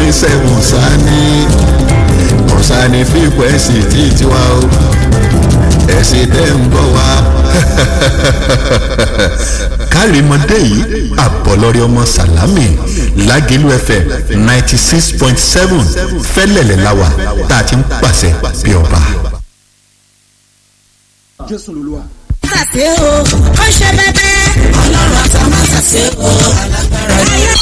seven sani kọ̀sánì fíkwẹ́sì tí tiwa o ẹ̀sìn tẹ́ ń bọ̀ wá. kárìmọ́dé yìí àbọ̀lọ́rí ọmọ sàlámì lágẹ̀lú fm ninety six point seven fẹ́lẹ̀lẹ̀ láwà tá a ti ń pàṣẹ bí ọba. jésù lolúwa. Màtàsé o, ó ṣe bẹ́bẹ́. Ọlọ́run àtọ́ màtàsé o, alágbára.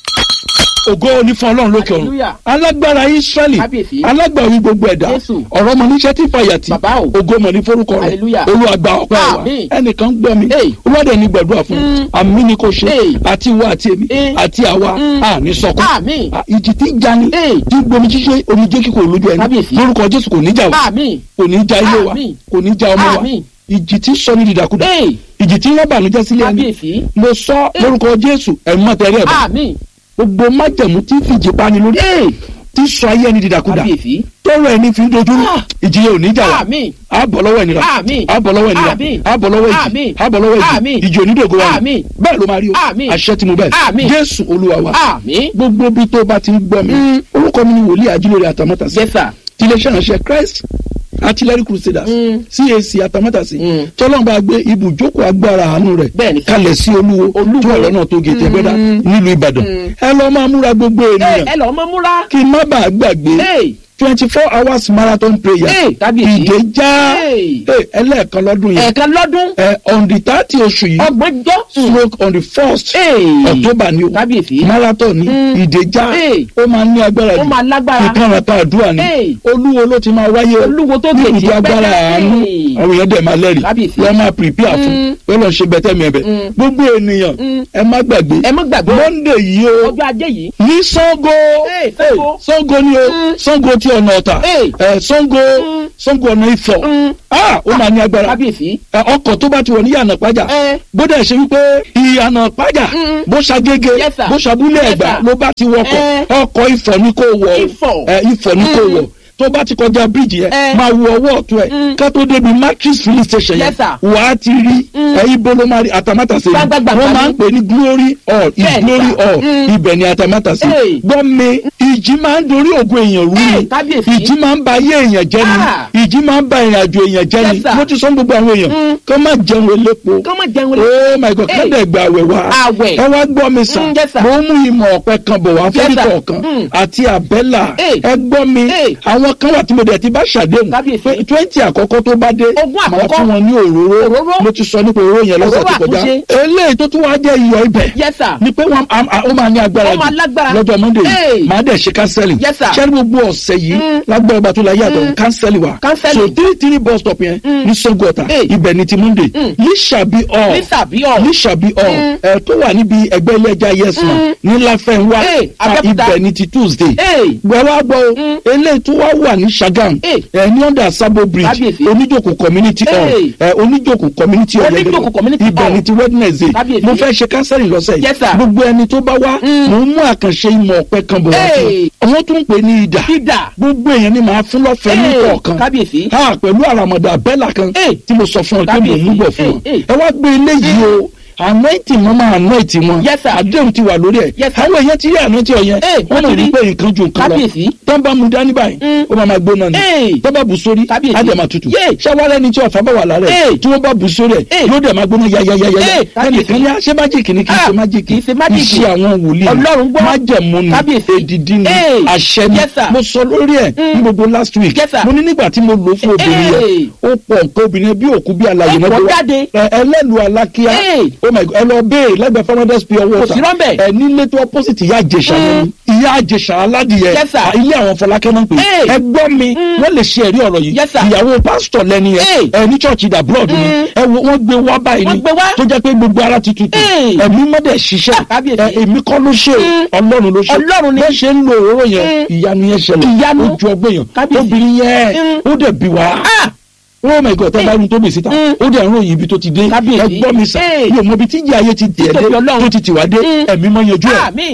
ògo ní fún ọlọ́run lókè ọ̀run Hallelujah. alágbára israẹli Kábíyèsí. alágbàwí gbogbo ẹ̀dá Jésù. ọ̀rọ̀ mọ̀ níṣẹ́ tí fàyàtì Bàbá o. ògo mọ̀ ní forúkọ rẹ̀ Hallelujah. olúwàgbà ọ̀pẹ́ wa Àmín. ẹnìkan gbọ́ mi Hey. olúwàdẹ ní gbàdúrà fún Mm. àmì ni kò ṣe Hey. àti ìwọ àti èmi Eh. àti àwa Mm. àní sọkún Àmín. À, ìjì tí ń jani Hey. tí ń gbomi ṣíṣe omijé kíkò lójú ẹni Kábíyèsí. lórúkọ jésù kò ní jà wá Àmín. kò ní já ilé wa Àmín. kò ní já ọmọ wa Àmín. ìjì tí ń sọ ní dìdàkudà Hey. ìjì tí ń rán bànújẹ́ sílé ẹni Kábíyèsí. mo sọ lórúkọ jésù ẹ̀mọ́ tẹ̀lé ẹ̀ bá Àmín. gbogbo májẹ̀mú tí fìjì pani lórí tí sọ ayé ẹni dìdàkudà Kábíyèsí. tọrọ ẹni fi ń dojú rú Ah. ìjìyà ò ní jà wá Àmín. àbọ̀ lọ́wọ́ ẹni rà Àmín. àbọ̀ lọ́wọ́ ẹni rà Àmín. àbọ̀ lọ́wọ́ ìjì Àmín. àbọ̀ lọ́wọ́ ìjì Àmín. ìjì onídògo wa ni Àmín. bẹ́ẹ̀ ló máa rí o Àmín. àṣẹ tí mo bẹ̀ Àmín. jésù olúwa wa Àmín. gbogbo bí tó bá ti ń gbọ́ mi Mm. orúkọ mi ni wòlíì ajílórí àtàmọ́tàsí Yes, sir. tiléeṣẹ́ ìránṣẹ́ christ artillery crusaders Mm. cac àtàmọ́tàsí Mm. tọ́lọ́mbà gbé ibùjókòó agbára àánú rẹ̀ Bẹ́ẹ̀ni. kalẹ̀ sí olúwo Olúwo. tó wà lọ́nà tó gètè Mm. gbẹ́dá nílùú ìbàdàn Mm. ẹ lọ́ọ́ máa múra gbogbo Ẹ ènìyàn ẹ lọ́ọ́ mọ́ múra. kí n má bàa gbàgbé Hey. twenty four hours marathon prayer Hey, kábíyèsí. ìdè já Hey. Hey, ẹlẹ́ẹ̀kan lọ́dún yẹn Ẹ̀ẹ̀kan lọ́dún. ẹ on the thirty oṣù yìí Ọgbọ̀njọ́. stroke on the first Hey. october ni o Kábíyèsí. marathon ni Mm. ìdè já Hey. ó máa ní agbára Ó máa lágbára. ìkànnàta àdúrà ni Hey. olúwo ló ti máa wáyé o Olúwo tó ní gèjì ibùdó agbára pẹ́ẹ́. àánú Hey. àwọn èèyàn dẹ̀ máa lẹ́rìí Kábíyèsí. wọ́n máa prepare fún Mm. wọ́n lọ ṣe bẹ́tẹ̀ mi ẹ̀bẹ̀ Mm. gbogbo ènìyàn Mm. ẹ má gbàgbé Ẹ má gbàgbé. monday yìí o Ọjọ́ ajé yìí. ní sango Hey, Ṣàngó. sango ni o Mm. sango ti ọ̀nà ọ̀tà Hey. ẹ sango Mm. sango ọ̀nà ifọ̀ Mm. ah ó máa ní agbára Kábíyèsí. ẹ, ọkọ̀ tó bá ti wọ̀ ní yànnà pàjà Ẹ. bódà ṣe wípé ìyànà pàjà Mm. bó ṣàgége Yes, sir. bó ṣàbúlé Yes, ẹ̀gbá sir. ló bá ti wọkọ̀ Ẹ. ọkọ̀ ifọ̀ ni kò wọ̀ o. Ifọ̀. ẹ ifọ̀ ni kò Mm. wọ̀ tó bá ti kọjá bíríìjì yẹn Ẹ. máa wo ọwọ́ ọ̀tún ẹ̀ Mm. ká tó débi matrix filling station yẹn Yes, sir. wà á ti rí Mm. ẹ ibo ló máa rí atamátàsé ni Gbàgbàgbà wọ́n máa ń ni. pè ní glory hall is Bẹ́ẹ̀ni, glory sir. hall Mm. ibẹ̀ ni atamátàsé Hey. gbọ́ mi ìjì máa ń dorí ògùn èèyàn rú Hey, ni kábíyèsí. ìjì máa ń ba ayé èèyàn jẹ́ Ah. ni ìjì máa ń ba ìrìn àjò èèyàn jẹ́ ni Yes, sir. mo ti sọ fún gbogbo àwọn èèyàn Mm. kó má jẹun elépo Kọ́ mọ̀ jẹun lé. oh my god Hey. kádà ẹgbẹ àwẹ̀ wa Àwẹ̀. ẹ wá gbọ́ mi sàn Mm, yes, sir. mo mú ìmọ̀ ọ̀pẹ kan bọ̀ wá Yes, fẹ́rí sir. kọ̀ọ̀kan Mm. àti àbẹ́là Hey. ẹ gbọ́ mi Hey. àwọn kan wà tí mo dẹ̀ ti bá ṣàdéhùn Kábíyèsí. pé twenty àkọ́kọ́ tó bá dé Ogún màá àkọ́kọ́. fún wọn ní òróró Òróró. mo ti sọ nípa òróró yẹn lọ́sẹ̀ Òróró tó kọjá àtúnṣe. eléyìí tó tún wá jẹ́ iyọ̀ ibẹ̀ Yes, sir. ni pé wọn a- a- ó máa ní agbára Ó máa jù lágbára. lọ́jọ́ monday Hey. yìí màá dẹ̀ ṣe kánsẹ́lì Yes, sir. ṣẹ́ni gbogbo ọ̀sẹ̀ yìí Mm. lágbára ọba tó la yàtọ̀ Mm. kánsẹ́lì wa Counseling. so three three bus stop yẹn Mm. ní Sango Ọ̀tà Hey. ibẹ̀ ni ti monday Mm. lísàbí ọ̀ Lísàbí ọ̀. lísàbí ọ̀ Mm. ẹ̀ tó wà níbi ẹgbẹ́ ilé ẹja yes ma Mm. ní láfẹ́nwá Hey, ah, Abẹ́òkúta. ibẹ̀ ni ti tuesday Hey. gbẹ̀wá gbọ́ o Mm. eléyìí tó wá wà ní Sagam Hey. ẹ̀ ní under Sabo bridge Kábíyèsí. oníjòkó community hall Hey. ẹ̀ oníjòkó community hall Oníjòkó community ibẹ̀ hall. ni ti wednesday Kábíyèsí. mo fẹ́ ṣe kánsẹ́lì lọ́sẹ̀ Yes, sir. gbogbo ẹni tó bá wá Mm. mo ń mú àkànṣe ìmọ̀ ọ̀pẹ kan bọ̀ wá fún Hey. un àwọn tún ń pè ní ìdà Ìdà. gbogbo èèyàn ni màá fún lọ́fẹ̀ẹ́ ní Hey, kọ̀ọ̀kan kábíyèsí. ha pẹ̀lú àràmọ̀dà bẹ́là kan Hey. tí mo sọ fún ọ pé mo Kábíyèsí. mú bọ̀ fún ọ Hey, hey. ẹ wá gbé eléyìí o anointing wọn máa anointing wọn Yes, sir. àdéhùn ti wà lórí ẹ Yes, sir. àwọn èèyàn ti rí anointing ọ̀yẹn Hey, wọn wọ́n mọ̀ ti rí. wípé nǹkan ju nǹkan lọ Kábíyèsí. tán bá mu dání báyìí Mm. ó máa ma gbóná ni Hey. tán bá bù sórí Kábíyèsí. á dẹ̀ máa tutù Yeah. ṣáwárẹ́ ni tí ọ̀fà bá wà lára ẹ̀ Hey. tí wọ́n bá bù sórí ẹ̀ Hey. yóò dẹ̀ máa gbóná yáyáyáyá Hey, kábíyèsí. ẹnìkan ní ṣé májèkì ni kì í Ah, ṣe májèkì kì í ṣe májèkì. iṣẹ́ àwọn wòlíì Ọlọ́run gbọ́. májẹ̀mú ni Kábíyèsí. èdìdí ni Hey. àṣẹ ni Yes, sir. mo sọ lórí ẹ̀ ní gbogbo last week Yes, sir. mo ní nígbà tí mo lò fún obìnrin yẹn Hey. ó pọ̀ nǹkan obìnrin bí òkú bí alàyè Ẹ náà pọ̀ gbé wá. jáde. Ẹ- ẹlẹ́lu alákíá Hey. oh my god ẹ lọ béèrè lẹ́gbẹ̀ẹ́ farmers pure water sí rọ́ńbẹ́. ẹ nílé tó opposite ìyá àjẹsà yẹn ni ìyá àjẹsà aládìyẹ Yes, sir. à, ilé àwọn fọlákẹ́ náà pè Hey. é ẹ gbọ́ mi wọ́n lè ṣe ẹ̀rí ọ̀rọ̀ yìí Yes, sir. ìyàwó pásítọ̀ lẹ́ni yẹn Hey. ẹ ní church ìdá blood ni Mm. ẹ wo wọ́n gbé wá báyìí Wọ́n ni gbé wá. tó jẹ́ pé gbogbo ara ti tutù Hey. ẹ̀mí mọ́dẹ̀ ṣiṣẹ́ Ah, kábíyèsí. ẹ, èmi kọ́ ló ṣe o ọlọ́run ló ṣe Ọlọ́run ni. bẹ́ẹ̀ ṣe ń lo òróró yẹn Mm. ìyanu yẹn ṣẹlẹ̀ Ìyanu. ó ju ọgbẹ́ yẹn Kábíyèsí. obìnrin yẹn Mm. ó dẹ̀ bí wá Ah! oh my god tẹ́ bá rí tó bì síta Mm. ó dẹ̀ ń ròyìn ibi tó ti dé Kábíyèsí. ẹ gbọ́ mi sà Hey. mi ò mọ ibi tí ìjì ayé ti tẹ̀ dé Títóbi Ọlọ́run. tó ti tì wá dé Mm. ẹ̀mí mọ́ yanjú ẹ̀ Àmín.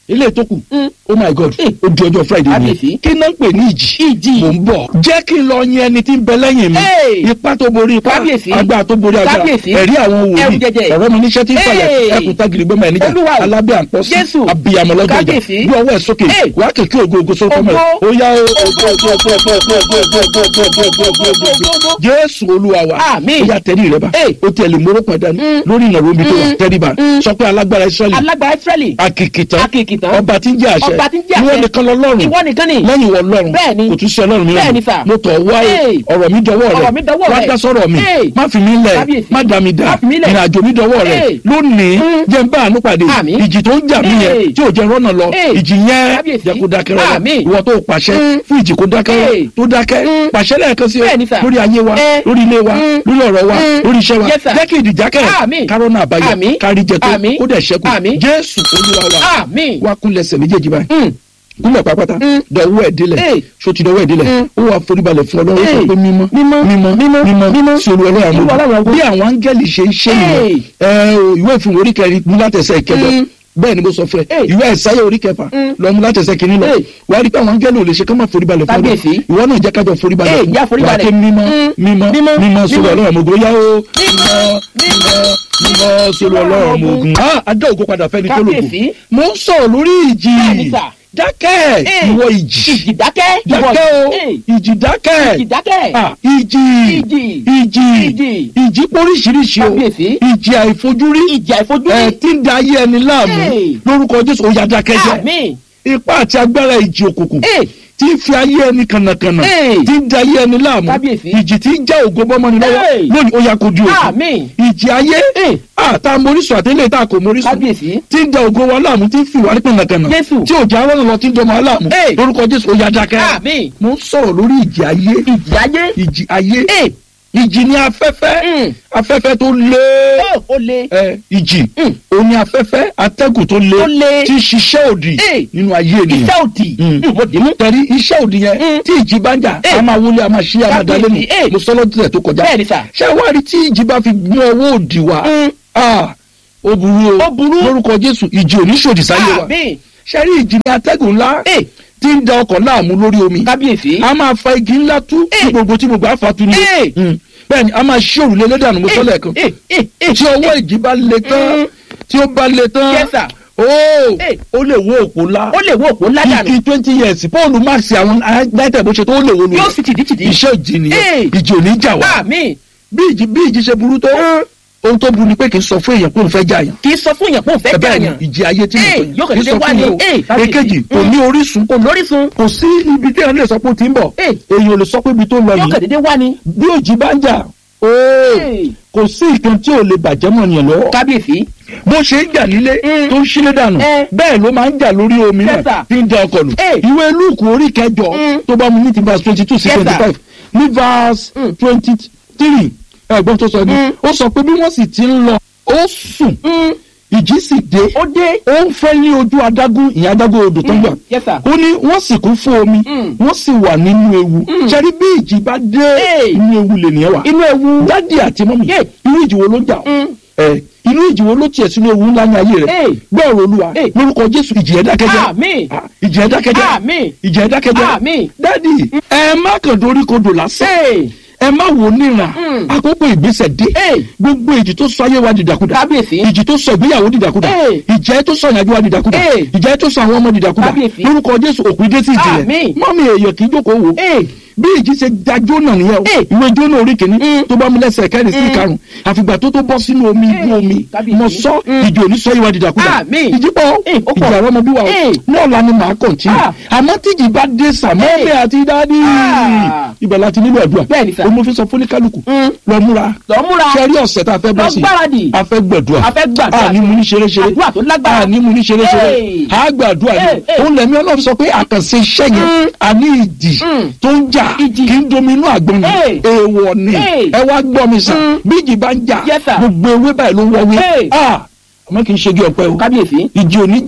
ilé tó kù Mm. oh my god Eh. ó di ọjọ́ friday Kábíyèsí. ni kí náà ń pè ní ìjì Ìjì. mò ń bọ̀ jẹ́ kí n lọ yan ẹni tí ń bẹ lẹ́yìn mi Hey. ipá tó borí ipá Kábíyèsí. agbára tó borí agbára Kábíyèsí. ẹ̀rí àwọn Ẹrù wòlíì jẹjẹ. ọ̀rọ̀ mi níṣẹ́ tí ń fàyà Hey. ẹkùn tágìrì gbọ́mọ ẹ̀ níjà Olúwa o. alábẹ́ àpọ́sí Jésù. abiyamọ lọ́jọ́ ìjà Kábíyèsí. bí ọwọ́ ẹ̀ sókè Hey. wàá kẹ̀kẹ́ ògo ògo sókè mọ́ ẹ̀ Ògo. ó yá o ògo ògo ògo ògo ògo ògo ògo ògo ògo ògo ògo ògo ògo jésù olúwa wa Àmín. ó yá tẹ́lẹ̀ rẹ bá Hey. ó tẹ̀lé mórópọ̀ dání Mm. lórí ìnáwó mi tó wà Mm. tẹ́lẹ̀ bá Mm. sọ pé alágbára israẹli alágbára israẹli akikitan Akikitan. ọba tí ń jẹ́ àṣẹ Ọba tí ń jẹ́ àṣẹ. ìwọ nìkan lọ́lọ́run ìwọ nìkan ni lẹ́yìn ìwọ lọ́run Bẹ́ẹ̀ni. kò tún sí ọlọ́run mi Bẹ́ẹ̀ni sà. mo tọ̀ wá Hey. ọ̀rọ̀ mi dọwọ́ rẹ Ọ̀rọ̀ mi dọwọ́ wá rẹ. dá sọ̀rọ̀ mi Hey. má fi mí lẹ̀ Kábíyèsí. má dá mi dá Má fi mí lẹ̀. ìrìnàjò mi dọwọ́ rẹ Hey. lónìí Mm. jẹ́ n bá àánú pàdé Àmín. ìjì tó ń jà mí yẹn Hey. tí ò jẹ́ rọ́nà lọ Hey. ìjì yẹn Kábíyèsí. jẹ́ kó dákẹ́ rọ́nà Àmín. ìwọ tó pàṣẹ Mm. fún ìjì kó dákẹ́ Hey. tó dákẹ́ Mm. pàṣẹ lẹ́ẹ̀kan sí Bẹ́ẹ̀ni sà. lórí ayé wa Eh. lórí ilé wa Mm. lórí ọ̀rọ̀ wa Mm. lórí iṣẹ́ wa Yes, sir. jẹ́ kí ìdí jákẹ́ Àmín. kárọ́nà àbáyọ Àmín. kárí jẹ tó Àmín. kó dẹ̀ ṣẹ́kù Àmín. jésù olúwa wa àmín wá kúnlẹ̀ ẹsẹ̀ méjèèjì báyìí Mm. kúnlẹ̀ pápátá Mm. dọ̀wọ́ ẹ̀ délẹ̀ Hey. sotí dọ̀wọ́ ẹ̀ délẹ̀ Mm. ó wà foríbalẹ̀ fún ọlọ́run ó sọ Hey. pé mímọ́ Mímọ́. mímọ́ Mímọ́. mímọ́ Mímọ́. sí olú ọlọ́run Olú Ọlọ́run àwọn àwọn. bí àwọn áńgẹ́lì ṣe ń ṣe nìyẹn Hey. ẹ o, ìwé ìfún orí kẹrin mú látẹsẹ̀ ìkẹjọ Mm. bẹ́ẹ̀ ni mo sọ fún ẹ Hey. ìwé ẹ̀sáyà orí kẹfà Mm. lọ mú látẹsẹ̀ kìíní lọ Hey. wà á rí pé àwọn áńgẹ́lì ò lè ṣe kán máa foríbalẹ̀ fún ọlọ́run Kábíyèsí. ìwọ náà jẹ́ kájọ foríbalẹ̀ Hey, fún já wà á foríbalẹ̀. ké mímọ́ Mm. mímọ́ Mímọ́. mímọ́ sórí Mímọ́. ọlọ́run àwọn ogun ó yá o Mímọ́. mímọ́ mímọ́ sórí ọlọ́run àwọn ogun. Ah, adá ògo padà fẹ́ni tó lògùn Kábíyèsí. mo ń sọ̀rọ̀ lórí ìjì Bẹ́ẹ̀ni sà. dákẹ́ Hey. ìwọ ìjì ìjì dákẹ́ dákẹ́ o Hey. ìjì dákẹ́ ìjì dákẹ́ Ah, ìjì Ìjì. ìjì Ìjì. ìjì póríṣiríṣi o Kábíyèsí. ìjì àìfojúrí ìjì àìfojúrí ẹ tí ń da ayé ẹni láàmú Hey. lórúkọ jésù ó yá dákẹ́ jẹ́ àmín ipá àti agbára ìjì òkùnkùn Hey. tí ń fi ayé ẹni kànnàkànnà Hey. tí ń da ayé ẹni láàmú Kábíyèsí. ìjì tí ń já ògo bọ́mọ́ni lọ́wọ́ Hey. lónìí ó yá kó di òkú àmín ìjì ayé Hey. àtà morísùn àtẹlẹ tá a kò morísùn kábíyèsí tí ń da ògo wa láàmú tí ń fi wà ní kànnàkànnà Jésù. tí ò já rọ́nà lọ tí ń dọmọ aláàmú Hey. lórúkọ jésù ó yá dákẹ́ àmín mo ń sọ̀rọ̀ lórí ìjì ayé ìjì ayé ìjì ayé Hey. ìjì ni afẹ́fẹ́ Mm. afẹ́fẹ́ tó lé ó ó le ẹ ìjì Mm. òun ni afẹ́fẹ́ atẹ́gùn tó lé Tó lé. tí ń ṣiṣẹ́ òdì Hey. nínú ayé ènìyàn iṣẹ́ òdì Mm. Mm, mo dì mú tẹ̀rí iṣẹ́ òdì yẹn Mm. tí ìjì bá ń jà Hey. a máa wọlé a máa ṣí a máa dalé nù Kábíyèsí. Hey. mo sọ lọ́dún tó kọjá bẹ́ẹ̀ ni sà ṣé wàá rí tí ìjì bá fi mú ọwọ́ òdì wá Mm. Ah, ó burú o Ó burú. lórúkọ jésù ìjì ò ní ṣòdì sáyé wa àmín ṣé rí ìjì ní atẹ́gùn ńlá Hey. tí ń da ọkọ̀ láàmú lórí omi kábíyèsí a máa fa igi ńlá tú tí Hey. gbogbo tí gbogbo àfàtú ni Hey. Mm. bẹ́ẹ̀ni a máa ṣí òrùlé lẹ́dàánú mo sọ lẹ́ẹ̀kan Eh, eh, eh. tí ọwọ́ ìjì bá le tán Mm. tí ó bá le tán Yes, sir. ooo Hey. ó lè wó òpó ńlá ó lè wo òpó ńlá dànù igi twenty years paul marx àwọn united bó ṣe tó ó lè wó lu yóò sì tìdítìdí iṣẹ́ ìjì nìyẹn Hey. ìjì ò ní jà wá àmín bí ìjì bí ìjì ṣe burú tó ohun tó burú ni pé kì í sọ fún èèyàn pé òun fẹ́ jà yàn kì í sọ fún yàn pé òun fẹ́ bẹ́ẹ̀ ni jàyàn ìjì ayé tí mo Hey, sọ yóò yẹn kàn dédé wá ní. Hey, kábíyèsí. èkejì kò Mm. ní orísun kò lórísun kò sí ibi tí èèyàn lè sọ pé ó ti ń bọ̀ Hey. èèyàn ò lè sọ pé ibi tó ń lọ yóò kàn yìí dédé wá ní. bí òjì bá ń jà ooo Hey. kò sí nǹkan tí ò lè bàjẹ́ mọ́ ènìyàn lọ́wọ́ kábíyèsí bó ṣe ń jà nílé Mm. tó ń sílé dànù Eh. bẹ́ẹ̀ ló máa ń jà lórí omi Yes, náà sir. tí ń da ọkọ̀ nù Eh. ìwé lúùkù orí kẹjọ Mm. tó bá mu ní ti verse twenty two sí Yes, sir. twenty five ní verse Mm. twenty three ẹ̀gbọ́n tó sọ ni Mm. ó sọ pé bí wọ́n sì ti ń lọ ó sùn Mm, ìjì sì dé ó dé ó ń fẹ́ ní ojú adágún ìyẹn adágún odò tó ń gbà Yes, sir. ó ní wọ́n sì kún fún omi Mm. wọ́n sì wà nínú ewu ṣẹ́rí bí ìjì bá dé Hey. inú ewu lè nìyẹn wà inú ewu dádì àti mọ́mì Yeah. inú ìjì wo ló ń jà ọ́? Mm. ẹ inú ìjì wo ló tiẹ̀ sínú ewu ńlá ní ayé rẹ̀ Hey. gbọ́ ọ̀rọ̀ olúwa Hey. lórúkọ jésù ìjì ẹ̀ dákẹ́jẹ́ àmín Ah, ìjì ẹ̀ dákẹ́jẹ́ Àmín. ìjì ẹ̀ dákẹ́jẹ́ Àmín. dádì ẹ má kàn dorí kodò lásán Hey. ẹ má wò níran Mm. àkókò ìgbésẹ̀ dé Hey. gbogbo ìjì tó sọ ayé wa dìdàkudà kábíyèsí ìjì tó sọ ìgbéyàwó dìdàkudà Hey. ìjẹ́ tó sọ ìyàjú wa dìdàkudà Hey. ìjẹ́ tó sọ àwọn ọmọ dìdàkudà Kábíyèsí. lórúkọ jésù òpin dé sí ìjì rẹ̀ Àmín. mọ́mí èèyàn kì í jókòó wò Hey. bí ìjì ṣe da jónà nìyẹn o Hey. ìwé jónà orí kìíní Mm. tó bá mú lẹ́sẹ̀ kẹrin sí Mm. ìkarùn àfìgbà tó tó bọ́ sínú omi Hey. ibú omi Kábíyèsí. mo sọ Mm. ìjì òní sọ ìwà dìdàkudà Àmín. ìjì pọ̀ Hey, ó pọ̀. ìjì àwọn ọmọ bí wa o Hey. náà la ni màá kọ̀ntínú Ah. àmọ́ tíjì bá dé sàmọ́lẹ̀ Hey. àti dádì Ah. ibẹ̀ láti nílò àdúrà Bẹ́ẹ̀ni sà. o mo fi sọ fúnikálukú Mm. lọ múra lọ múra ṣe rí ọ̀sẹ̀ tá a fẹ́ bọ́ lọ sí gbáradì a fẹ́ gbẹ̀dúà A fẹ́ gbàdúrà. a ní mu ní ṣeréṣeré àdúrà tó lágbára a ní mu ní ṣeréṣeré Hey. a gbàdúrà Hey, yìí hey. òun lẹ̀mí ọlọ́run sọ pé àkànṣe iṣẹ́ yẹn Mm. a ní ìdì Mm. tó ń jà Ìjì. kí n domi inú àgbọn ni Hey. èèwọ̀ ni Hey. ẹ wá gbọ́ mi sàn Mm. bí ìjì bá ń jà Yes, sir. gbogbo ewé báyìí ló ń wọ́wé Hey. ah àmọ́ kì í ṣe gé ọ̀pẹ o kábíyèsí ìjì oníjà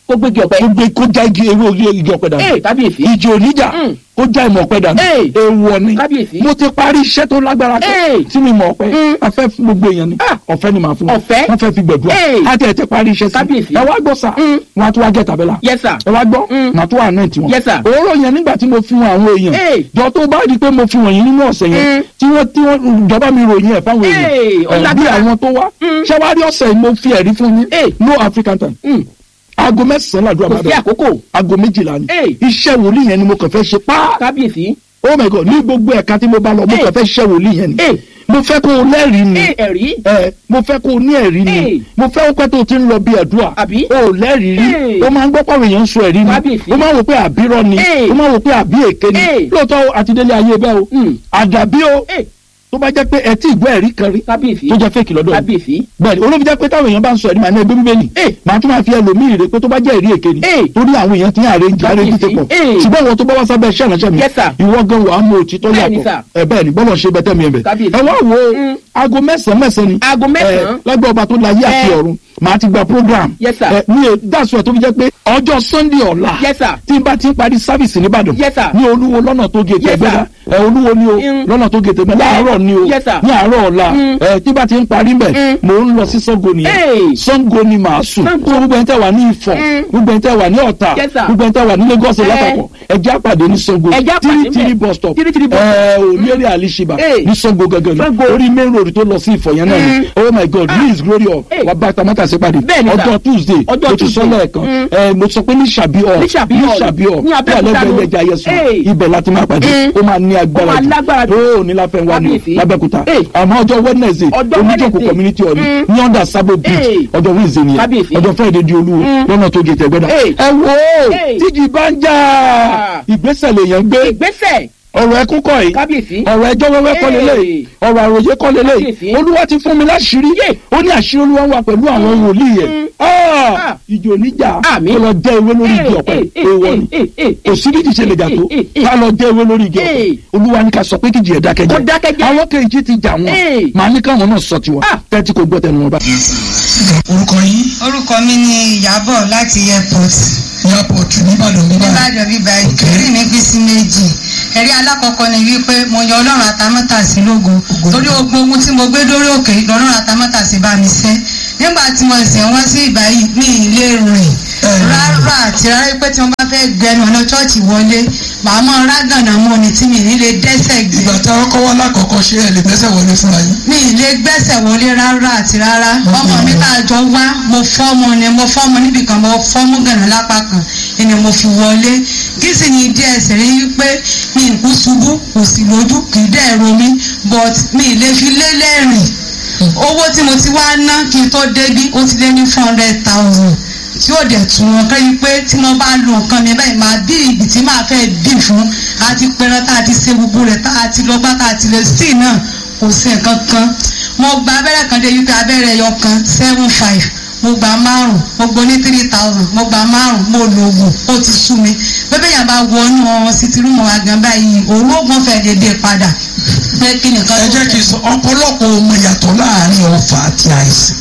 kó gbégi ọ̀pẹ. kó gbé kó já igi ewé orí igi ọ̀pẹ dànù ee kábíyèsí. ìjì oníjà Mm. kó já ìmọ̀ ọ̀pẹ dànù Hey. èèwọ̀ ni Kábíyèsí. mo ti parí iṣẹ́ tó lágbára Hey. kan tí mi mọ̀ ọ̀pẹ Mm. a fẹ́ fún gbogbo èèyàn ni Ah. ọ̀fẹ́ ni màá fún wọn Ọ̀fẹ́? wọ́n fẹ́ fi gbẹ̀dúrà Hey. á tẹ̀ tẹ̀ parí iṣẹ́ sí Kábíyèsí. ẹ wá gbọ́ sà Mm. wọn á tún wá jẹ́ tàbẹ́là yes sir. ẹ wá gbọ́ Mm. màá tún wà náà tiwọn Yes, sir. òróró yẹn nígbà tí mo fi wọn àwọn èèyàn Hey. jọ tó bá di pé mo fi wọ̀nyí nínú ọ̀sẹ̀ yẹn Mm. tí wọ́n tí wọ́n ìjọba mi ròyìn ẹ̀ fáwọn Hey, èèyàn ó ẹ̀ bí lágbára. àwọn tó wá Mm. ṣẹ́wárí ọ̀sẹ̀ yìí mo fi ẹ̀rí fún yín Hey. no African time Mm. aago mẹ́sàn-án làdúrà kò máa sí bẹ̀rẹ̀ àkókò. aago méjìlá ni Hey. iṣẹ́ wòlíì yẹn ni mo kàn fẹ́ ṣe pá kábíyèsí. oh my god ní gbogbo ẹ̀ka tí mo bá lọ mo Hey. kàn fẹ́ ṣiṣẹ́ wòlíì yẹn ni Hey. mo fẹ́ kó o lẹ́rìí ni ee ẹ̀rí. ẹ mo fẹ́ kó o ní ẹ̀rí ni Hey. mo fẹ́ pẹ́ tó o ti ń lọ bí ẹ̀dúrà Àbí? o ò lẹ́rìí rí Hey. o máa ń gbọ́ pàwọn èèyàn ń sọ ẹ̀rí ni Kábíyèsí. o máa ń wò pé àbírọ̀ ni Hey. o máa ń wò pé àbí èké ni Hey. lóòótọ́ àtidélé ayé bẹ́ẹ̀ o Mm. àdàbí o ee tó bá jẹ́ pé ẹ tí ìgbọ́ ẹ̀rí kan rí kábíyèsí. tó jẹ́ fèkì lọ́dọ̀ yìí kábíyèsí. bẹ́ẹ̀ni olóbi jẹ́ pé táwọn èèyàn bá ń sọ ẹ̀rí màá ní ẹgbẹ́ bíbélì Hey. màá tún máa fi ẹlòmíì rè pé tó bá jẹ́ ẹ̀rí èké ni Hey. torí àwọn èèyàn ti ń àrèjì àrèjì ti pọ̀ Hey. ṣùgbọ́n ìwọ tó bá wá sábẹ́ iṣẹ́ ìránṣẹ́ mi Yes, sir. ìwọ gan wàá mú òtítọ́ Bẹ́ẹ̀ni, yàtọ̀ sir. ẹ bẹ́ẹ̀ni bọ́lọ̀ ṣe bẹ́tẹ̀ mi ẹ̀ bẹ̀ Kábíyèsí. ẹ wá wo Mm. aago mẹ́sàn-án mẹ́sàn-án ni Aago mẹ́sàn-án. ẹ, lágbẹ́ ọba tó láyé àti Eh. ọ̀run màá ti gba program Yes, sir. ẹ, ní e dáṣọ tó fi jẹ́ pé ọjọ́ sunday ọ̀la Yes, sir. tí n bá ti ń parí sáfìsì nìbàdàn Yes, sir. ní olúwo lọ́nà tó gé Yes, sir. tẹ̀gbẹ́dá ẹ olúwo ni o Mm. lọ́nà tó gé tẹ̀gbẹ́dá láàárọ̀ ni o Yes, sir. ní àárọ̀ ọ̀la Mm. ẹ tí bá ti ń parí mbẹ̀ Mm. mò ń lọ sí Ṣàngó nìyẹn Hey. Ṣàngó ni màá sùn Ṣàngó. tó gbogbo ẹni tẹ́ wà ní Ifọ̀ Mm. gbogbo ẹni tẹ́ wà ní Ọ̀tà Yes, sir. gbogbo ẹni tẹ́ wà ní Lagos Eh. lápapọ̀ ẹ jẹ́ àpàdé ní Ṣàngó Ẹ jẹ́ àpàdé tiri tiri ńbẹ̀. bus stop Tiri tiri bus ẹ ò ní eré àlìṣibà Hey. ní Ṣàngó gangan Ṣàngó. ni orí main road tó lọ sí Ifọ̀ yẹn náà ni Mm. oh my God Ah. lee is glory of Hey. wà bá tamata sí pàdé Bẹ́ẹ̀ni, sir. ọjọ́ Tuesday Ọjọ́ mo ti sọ Tuesday. lẹ́ẹ̀kan Mm. ẹ mo sọ pé ní Ṣàbí ọ̀ Ní Ṣàbí Hall. Ṣàbí ọ̀ Ní Abẹ́òkúta alẹ́gbẹ̀ẹ́ ló. ẹja yẹsùn Hey. ibẹ̀ láti máa pàdé Mm. ó máa ní agbára Ó máa lágbára jù. ó ní láfẹ́ wá ní o Kábíyèsí. lábẹ́kúta Hey. àmọ́ ọjọ́ Wednesday Ọjọ́ oníjókòó Wednesday. community hall ni Mm. ní under sabo bridge Hey. ọjọ́ Wednesday nìyẹn Kábíyèsí. ọjọ́ Friday di olúwo Mm. lọ́nà tó gé tẹ̀gbẹ́dá Hey. ẹ wo Hey. tíjì bá ń jà Ah. ìgbésẹ̀ lèèyàn gbé ìgbésẹ̀ ọ̀rọ̀ ẹkún kọ́ yìí kábíyèsí. ọ̀rọ̀ ẹjọ́ wẹ́wẹ́ kọ́ Hey. lélẹ̀ ọ̀rọ̀ àròyé kọ́ lélẹ̀ Kábíyèsí. olúwa ti fún mi láṣìírí ó ní àṣírí olúwa wà pẹ̀lú àwọn wòlíì yẹn Mm. Ah, Ah. ìjì oníjà Àmín. kó lọ jẹ́ ewé lórí igi ọ̀pẹ èèwọ̀ ni kò sí kíjì ṣe lè jà tó ká lọ jẹ́ ewé lórí igi ọ̀pẹ Hey. olúwa ní ká sọ pé kíjì ẹ̀ dákẹ́ Kó dákẹ́ jẹ́ jẹ́. àwọn kejì ti jà wọn Hey. màá ní káwọn náà sọ tiwọn Ah. tẹ́tí kò gbọ́ tẹnu wọn bá. orúkọ yín orúkọ mi ni ìyábọ̀ láti airport airport nìbàdàn nìbàdàn nìbàdàn bíbá ìkẹrí mi pín sí méjì ẹ̀rí alákọ̀ọ́kọ́ ni wípé mo yan ọlọ́run àtàmọ́tàsí lógo torí ogun ogun tí mo gbé dórí òkè lọ́rùn àtàmọ́tàsí bá mi ṣẹ́ nígbà tí mo ṣẹ̀ wá sí ìgbà yìí ní ilé rìn rárá àti rárá pé tí wọ́n bá fẹ́ gbẹnu ọ̀nà chọ́ọ̀chì wọlé màá mọ rágànà mọ́ ni tí mi ní lè dẹ́sẹ̀ gbé ìgbà tí àwọn kọ́wọ́ lákọ̀ọ́kọ́ ṣe ẹ̀ lè gbẹ́sẹ̀ wọlé fúnra yín. mi ì lè gbẹ́sẹ̀ wọlé rárá àti rárá ọmọ mi tá a jọ wá mo fọ́mọ ni mo fọ́mọ níbi kan mo fọ́mú gànà lápá kan ni mo fi wọlé kí sì ni díẹ̀ sì rí wípé mi ì kú ṣubú kò sì lójú kì í dẹ̀ ro mi but mi ì lè fi lélẹ̀ rìn owó tí mo ti wá ná kí n tó débí ó ti lé ní four hundred thousand tí ó dẹ̀ tún wọn kẹ́yìn pé tí mo bá lo nǹkan mi báyìí máa bí ìgbì tí máa fẹ́ bí fún àti pẹran tá a ti ṣe gbogbo rẹ̀ tá a ti lọ gbá tá a ti lè sí náà kò sí nǹkan kan mo gba abẹ́rẹ́ kan dé wípé abẹ́rẹ́ ẹyọ kan seven five mo gba márùn mo gbọ́ ní three thousand mo gba márùn mo lo oògùn ó ti sú mi bébè yàn bá wọnú ọ̀hún sí ti rúmọ̀ àgàn báyìí òun oògùn fẹ́ dédé padà pé kí nìkan ẹ tó jẹ́ kí n sọ ọ̀pọ̀lọpọ̀ ọmọ ìyàtọ̀ láàrin ọ̀fà àti àìsàn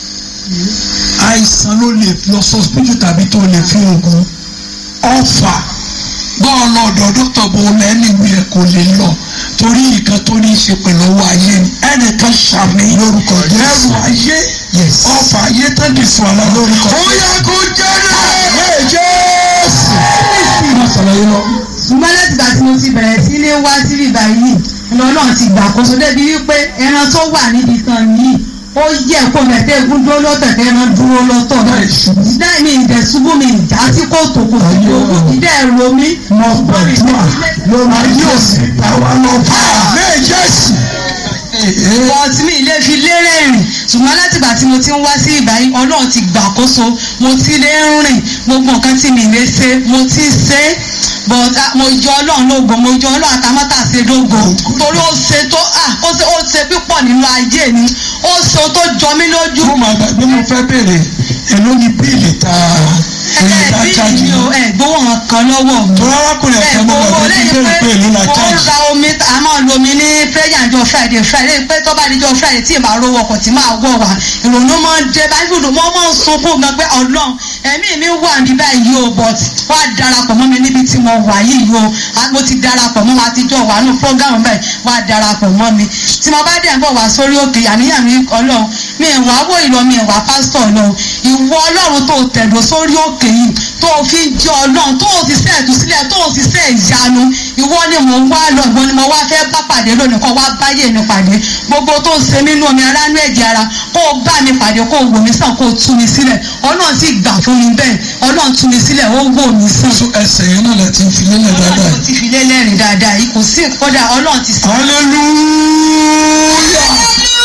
àìsàn ló lè lọ sọ́sibítù tàbí tó lè fi oògùn ọ̀fà bọ́ọ̀lù ọ̀dọ̀ dókítà bò lẹ́nu ìwé kò lè lọ torí nǹkan tó ní í ṣe pẹ̀lú owó ayé ni ẹnìkan ṣàmì lórúkọ ẹrù ayé ọ̀fà ayé tó di fún ọ lórúkọ ó yẹ kó jẹ́ náà jésù. má sọ̀rọ̀ yín lọ. ṣùgbọ́n láti ìgbà tí mo ti bẹ̀rẹ̀ sí ní wá sí ibà yìí lọ́nà ti gbàkóso débi wípé ẹran tó wà níbi kan yìí ó yẹ kó mẹ̀tẹ́ egun dúró lọ́tọ̀ tẹ́ ẹran dúró lọ́tọ̀ ìdá mi ìdẹ̀ ṣubú mi ìjà sí kòtò kò sí ogun ìdá ẹ̀rọ mi. mo gbàdúrà lórí ayé òsì àwa lọ bá a. bẹ́ẹ̀ jésù. wọ́n ti mi ilé fi lérè rìn ṣùgbọ́n látìgbà tí mo ti ń wá sí ìbáyìí ọlọ́run ti gbàkóso mo ti lè ń rìn gbogbo nǹkan tí mi lè ṣe mo ti ṣe é but ah, mo jọ ọlọ́run lógo mo jọ ọlọ́run àtàmọ́tà ṣe lógo torí ó ṣe tó ah, ó ṣe ó ṣe pípọ̀ nínú ayé mi ó ṣe ohun tó jọ mí lójú. mo máa gbàgbé mo fẹ́ béèrè èló ni bíìlì tá a ẹ̀yẹ ẹ dá bí chájì mi ò ẹ gbowó wọn kan lọ́wọ́ mi. tó arákùnrin ẹ ẹ̀fẹ́ mo gbowó gbàgbé tí béèrè pé èló la mo ń chájì. ra omi a máa lo omi ní prayer jọ friday friday pé tó bá di jọ friday tí ìbá rówó ọkọ̀ tí máa wọ̀ wá ìrònú máa ń dé báyìí fúdù mo máa ń sunkún gan pé ọlọ́run ẹ̀mí mi wà ní báyìí o but wá darapọ̀ mọ́ mi níbi tí mo wà yìí o a- mo ti darapọ̀ mọ́ wa àtijọ́ wà nù program báyìí wá darapọ̀ mọ́ mi tí mo bá dẹ̀ ń bọ̀ wá sórí òkè àníyàn mi ọlọ́run mi ìwà wò ìlọ mi ìwà pásítọ̀ ọlọ́run ìwọ ọlọ́run tó tẹ̀dọ̀ sórí òkè yìí tó fi ń jẹ ọlọ́run tó ti sẹ́ ẹ̀tù sílẹ̀ tó ti sẹ́ ìyanu ìwọ ni mò ń wá lọ ìwọ ni mo wá fẹ́ bá pàdé lónìí kó wá báyé mi pàdé gbogbo tó ń ṣe mí nú omi aránú ẹ̀jẹ̀ ara kó o bá mi pàdé kó o wò mí sàn kó o tú mi sílẹ̀ ọlọ́run sì gbà fún mi bẹ́ẹ̀ ọlọ́run tú mi sílẹ̀ ó wò mí sàn. so ẹsẹ̀ yẹn náà láti fi lélẹ̀ dáadáa ọlọ́run ti fi lélẹ́rìn dáadáa yìí kò sí kódà ọlọ́run ti sàn. hallelujah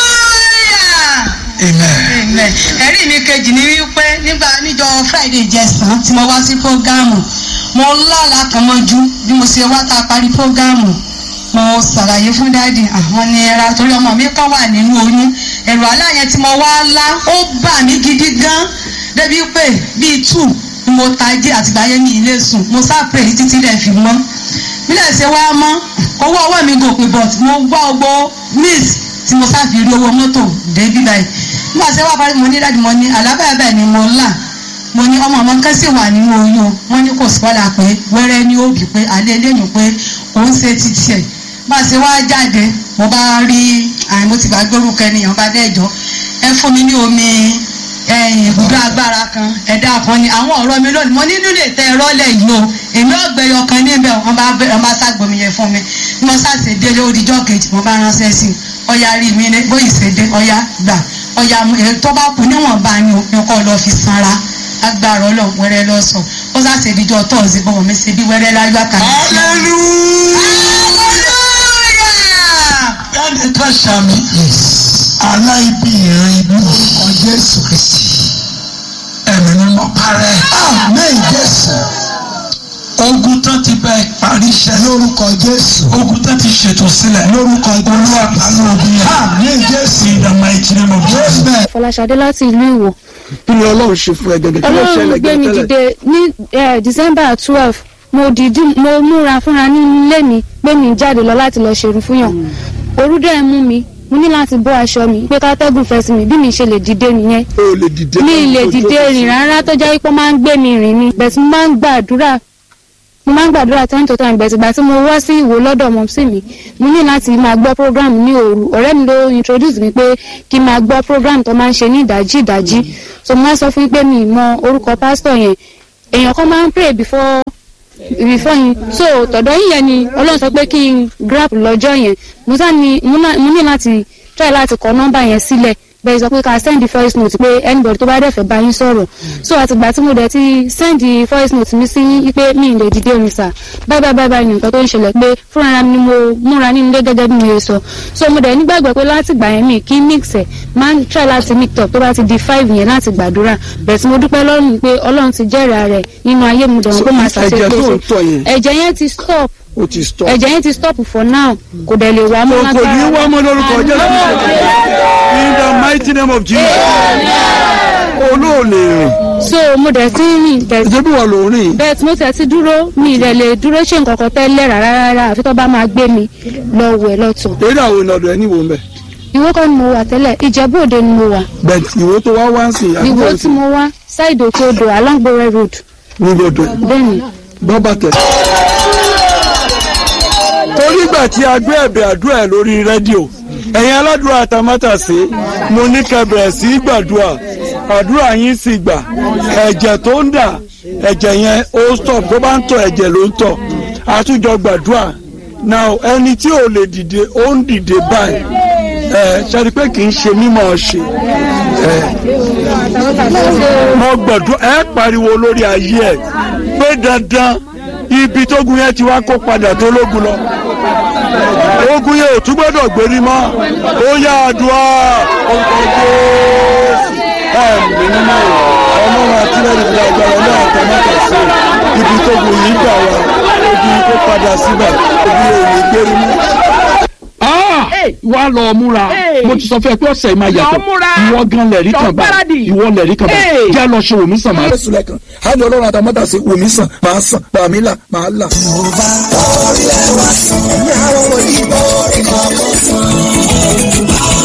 amen. Amen. ẹ̀rí mi kejì ni wípé nígbà níjọ friday jẹsàn tí mo wá sí prógámù mo lálà kan mọ́jú bí mo ṣe wá tá a parí prógámù mo ṣàlàyé fún dáàdì àwọn ní ẹra torí ọmọ mi kan wà nínú oyún ẹ̀rù aláyẹn tí mo wá lá ó bà mí gidi gan débi pé bíi two ni mo tají àtìgbà yẹn ní ilé sùn mo sá pray títí lẹ̀ fi mọ́ bílẹ̀ ṣe wá mọ́ owó ọwọ́ mi gòkè but mo gbọ́ ọgbọ́ miss tí mo sáà fi rí owó mọ́tò débi báyìí nígbà tí wọ́n parí mo ní dájú mo ní alábẹ́ẹ̀bẹ́ ni mo là mo ní ọmọ ọmọ kan sì wà nínú oyún wọ́n ní kò sọ́la pé wẹ́rẹ́ ní òbí pé alẹ́ lẹ́yìn pé òun ṣe títí ẹ̀ bá a ṣe wá jáde mo bá rí àyìn mo ti bá gbórúkọ ènìyàn bá dẹ́jọ́ ẹ fún mi ní omi ẹyìn ibùdó agbára kan ẹ̀dá kan ni àwọn ọ̀rọ̀ mi lónìí mo nínú lè tẹ ẹ̀rọ lẹ̀ yìí o èmi ọ̀gbẹ́yọ kan níbẹ̀ wọ́n bá bẹ̀rẹ̀ wọ́n bá ságbómi yẹn fún mi bí mo sáṣe délé odijọ́ kejì mo bá ránṣẹ́ sí i ọ̀ya rí mi ní bóyì ṣe dé ọ̀ya gbà ọ̀ya èyí tó bá kù níwọ̀nba ni òpin kọ́ lọ fi sanra agbára ọlọ́run wẹ́rẹ́ lọ́sọ̀ ó sáṣe ìdíjọ́ tọ́ọ̀sì bọ́wọ́ mi ṣe bí wẹ́rẹ́ láyọ̀ àkàrà. Jáde ká ṣàmì aláìbí ìran ibi orúkọ Jésù Kristi. Ẹ̀mí mímọ́ parẹ́. Àmín Jésù. Ogun tán ti bẹ parí iṣẹ́. Lórúkọ Jésù. Ogun tán ti ṣètò sílẹ̀. Lórúkọ Olúwa pàánù ogun yẹn. Àmín Jésù. In the mighty name of Jesus. fọláṣadé láti ìlú ìwò kí ni ọlọ́run ṣe fún ẹ gẹ́gẹ́ kí ló ọlọ́run ṣẹlẹ̀ gbé mi gẹ́gẹ́ dìde ní eh, december twelve mo dìídì mo múra fúnra nínú ilé mi pé mi jáde lọ láti lọ ṣerun fún yàn òru dẹ̀ mú mi mo ní láti bọ́ aṣọ mi pé kátẹ́gùn fẹ́ sí mi bí mi ṣe lè dìde nìyẹn o ò lè dìde mi kan lè tó dìde jókòó sí. rìn rárá tó jẹ́ pé ó máa ń gbé mi rìn ni bẹ̀tí mo máa ń gbàdúrà mo máa ń gbàdúrà time to time bẹ̀tí ìgbà tí mo wá sí ìwò lọ́dọ̀ mọ̀ sí mi mo ní láti máa gbọ́ program ní òru ọ̀rẹ́ mi ló introduce mi pé kí n máa gbọ́ program tó máa ń ṣe ní ìdájí ìdájí so mo máa sọ fún yín pé mi ì mọ orúkọ pásítọ̀ yẹn èèyàn kan máa ń pray before before yín so tọ̀dọ̀ yín yẹn ni ọlọ́run sọ pé kí n grab lọ́jọ́ yẹn mo sá ni mo ná- mo ní láti try láti kọ nọ́mbà yẹn sílẹ̀ bẹ́ẹ̀ sọ pé ká send the voice note pé anybody tó bá dẹ̀ fẹ́ bá yín sọ̀rọ̀ so àtìgbà tí mo dẹ̀ ti send the voice note mi sí yín pé mi ì lè dìde omi sà báyìí báyìí báyìí báyìí nǹkan tó ń ṣẹlẹ̀ pé fúnra mi ni mo múra nínú ilé gẹ́gẹ́ bí mo yẹ sọ so mo dẹ̀ nígbàgbọ́ pé láti gbà yẹn mi kí mix ẹ̀ máa ń try láti mix up tó bá ti di five yẹn láti gbàdúrà bẹ̀ẹ̀ tí mo dúpẹ́ lọ́rùn pé ọlọ́run ti jẹ́rìí rẹ̀ nínú ayé mi dẹ̀ wọ́n pé màá ẹ̀jẹ̀ tó ń ṣàṣeyọrí tọ̀ yẹn ẹ̀jẹ̀ yẹn ti stop o ti stop. ẹ̀jẹ̀ yẹn ti stop for now kò dẹ̀ lè wá mọ́ kò ní wá mọ́ lórúkọ Jésù in the mighty name of Jesus olóòlè rìn so mo dẹ̀ ti ń rìn bẹ̀ ìjẹ́bí wà ló rìn bẹ́ẹ̀ tí mo tẹ̀ ti dúró mi ìrẹ̀ lè dúró ṣe nǹkan kan tẹ́lẹ̀ rárá rárá àfi tó bá máa gbé mi lọ wẹ̀ lọ́tọ̀ eré àwọn ìnàdọ̀ ẹ̀ níwò mbẹ̀ ìwọ kan ni mo wà tẹ́lẹ̀ ìjẹ́bú òde ni mo wà bẹ̀t ìwò tó wá wá ń sìn ìwọ tí mo wá ṣáìdì òkè odò alongbore road nígbòdò bẹ́ẹ̀ni bọ́bà tẹ̀. torí ìgbà tí a gbé ẹ̀bẹ̀ àdúrà ẹ̀ lórí rédíò ẹ̀yin aládùúrà àtàmátàsé mo ní kẹ́ bẹ̀rẹ̀ sí í gbàdúrà àdúrà yín sì gbà ẹ̀jẹ̀ tó ń dà ẹ̀jẹ̀ yẹn ó stop tó bá ń tọ̀ ẹ̀jẹ̀ ló ń tọ̀ àtúnjọ gbàdúrà now ẹni tí ò lè dìde ó ń dìde báyìí ẹ ṣe rí i pé kì í ṣe mímọ̀ ṣe ẹ mo gbàdúrà ẹ pariwo lórí ayé ẹ pé dandan ibi tógun yẹn ti wá kó padà tó lógun lọ ogun yẹn ò tún gbọ́dọ̀ gbérí mọ́ ó yá àdúrà orúkọ Jésù ẹ̀mí nínú ọlọ́run àtìlẹ́yìn ìgbà agbára ní àtàmọ́tà sí ibi tógun yìí gbà wá ogun yìí kó padà síbẹ̀ ogun yẹn ò ní gbérí mọ́. wá lọ múra mo ti sọ fún ẹ pé ọ̀sẹ̀ yìí máa yàtọ̀ Lọ múra. ìwọ gan lẹ̀rí Lọ kan bá gbáradì. ìwọ lẹ̀rí kan bá Hey. jẹ́ lọ ṣe wòmí sàn máa jésù lẹ́kan á ní ọlọ́run àtàmọ́tà sí wòmí sàn máa sàn bàmí là máa là.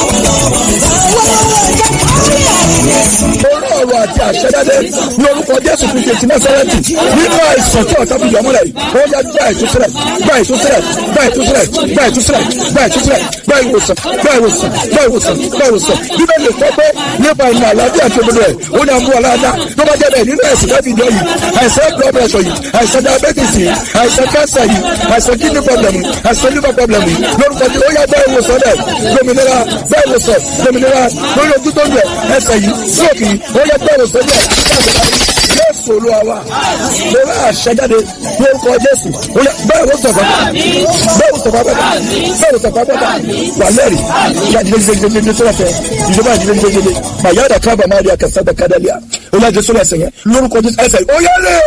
orí ọ̀rọ̀ àti àṣẹjáde ní orúkọ jésù jésù fi tètè násàrẹ́tì nínú àìsàn tí ọ̀tá fi yọmọ́lẹ̀ yìí ó yá gbá ìtúsílẹ̀ gbá ìtúsílẹ̀ gbá ìtúsílẹ̀ gbá ìtúsílẹ̀ gbá ìtúsílẹ̀ gbá ìwòsàn gbá ìwòsàn gbá ìwòsàn gbá ìwòsàn bíbélì kọ́ pé nípa ìmọ̀ àlàáfíà tó gbọdọ̀ ẹ̀ ó ní àmú aláàdá tó bá jẹ́ bẹ́ẹ̀ nínú ẹ̀sìn láti ìjọ yìí àìsàn blood pressure yìí àìsàn diabetes yìí àìsàn cancer yìí àìsàn kidney problem yìí àìsàn liver problem yìí lórúkọ tí ó yá gbá ìwòsàn rẹ̀ lómìnira gbá ìwòsàn lómìnira lórí ojú tó ń bẹ̀ ẹsẹ̀ yìí stroke yìí ó yá gbá ìwòsàn rẹ̀ jésù olúwa wa mo rà àṣẹjáde lórúkọ jésù ó yá bẹ́ẹ̀ ló sọ̀fà bẹ́ẹ̀ ló sọ̀fà bẹ́ẹ̀ bẹ́ẹ̀ ló sọ̀fà bẹ́ẹ̀ wà lẹ́rìí ìyá ìdílé jíjẹ jíjẹ sọ́wọ́ tẹ ìjọba ìdílé jíjẹ jíjẹ bàyá ọ̀dà kábà máa rí akẹ́sà bẹ́ẹ̀ kádàlíà ó yá jésù ẹsẹ̀ yẹn lórúkọ jésù ẹsẹ̀ ó yá lé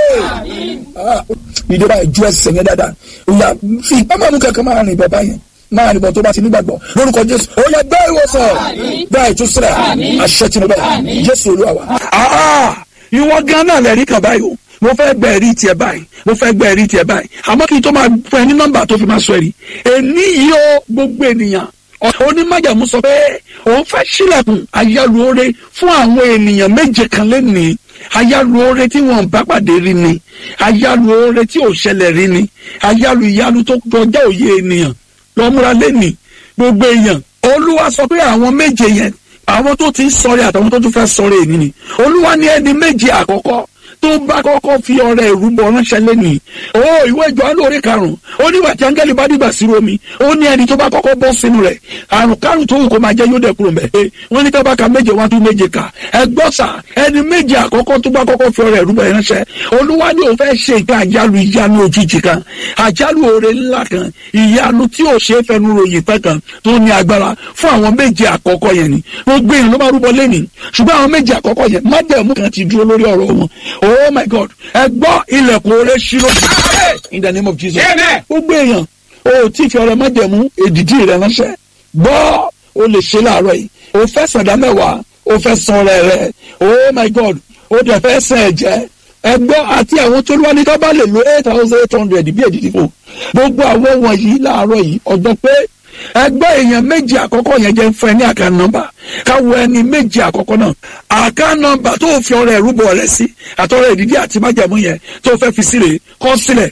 ìjọba ìjú ẹsẹ̀ yẹn dáadáa ó yá fi ìpamọ́ kankan máa rìn bọ̀ báyẹn máa nìbọn tó bá ti nígbàgbọ́ lórúkọ jésù ó yẹ gbé ìwòsàn gbá ìtúsílẹ̀ àṣẹ tìǹbà jésù olúwa wa. ìwọ gan náà lẹ́rìí kan báyìí o mo fẹ́ gbẹ ẹ̀rí tiẹ̀ báyìí mo fẹ́ gbẹ ẹ̀rí tiẹ̀ báyìí àmọ́ kí n tó máa fún ẹ ní nọ́mbà tó fi máa sọ ẹ̀rí èní yìí ó gbogbo ènìyàn onímájàmú sọ pé òun fẹ́ sílẹ̀kùn ayálùore fún àwọn ènìyàn méje kan lẹ́nìí ayálùore tí wọn bá pàdé rí ni ayálùore tí ò ṣẹlẹ̀ rí ni ayálù ìyálù tó kọjá òye ènìyàn lọ́múra lẹ́nìí gbogbo èèyàn olúwa sọ pé àwọn méje yẹn àwọn tó ti ń sọrí àtàwọn tó tún fẹ́ sọrí èyí ni olúwa ní ẹni méje àkọ́kọ́ tó bá kọ́kọ́ fi ọrẹ ìrúbọ ránṣẹ́ lẹ́nìí ó ìwé ìjọ alóore karùn-ún ó nígbà tí áńgẹ́lì bá dìgbà sí omi ó ní ẹni tó bá kọ́kọ́ bọ́ sínú rẹ̀ àrùn kárùn tó wù kó máa jẹ́ yóò dẹ̀ kúrò mẹ́ ẹ wọ́n ní tábà ka méje wá tún méje kà ẹ gbọ́ sà ẹni méje àkọ́kọ́ tó bá kọ́kọ́ fi ọrẹ ìrúbọ ránṣẹ́ olúwa ní òun fẹ́ ṣe nǹkan àjálù ìyanu òjijì kan àjálù oore ńlá kan ìyanu tí ò ṣe é fẹnu ròyìn pẹ́ kan tó ní agbára fún àwọn méje àkọ́kọ́ yẹn ni gbogbo èèyàn ló máa rúbọ lẹ́nìí ṣùgbọ́n àwọn méje àkọ́kọ́ yẹn májẹ̀mú kan ti dúró lórí ọ̀rọ̀ wọn oh my god ẹ gbọ́ ilẹ̀kùn oore ṣírò in the name of jesus gbogbo èèyàn o tí fi ọrẹ májẹ̀mú èdìdí rẹ ránṣẹ́ gbọ́ o lè ṣe láàárọ̀ yìí o fẹ́ sàdá mẹ́wàá o fẹ́ san ọrẹ rẹ oh my god o dẹ̀ fẹ́ sàn ẹ̀jẹ̀ ẹgbọ́ àti àwọn tó wá ní ká bá lè lo eight thousand eight hundred bí èdìdí fò gbogbo àwọn wọ̀nyí láàárọ̀ yìí ọjọ́ pé ẹgbẹ́ èèyàn méjì àkọ́kọ́ yẹn jẹ́ fún ẹ ní àká nọ́mbà káwọ ẹni méjì àkọ́kọ́ náà àká nọ́mbà tó fi ọrẹ ìrúbọ rẹ sí àtọrẹ ìdídí àti májàmú yẹn tó fẹ́ fi sílẹ̀ kọ́ sílẹ̀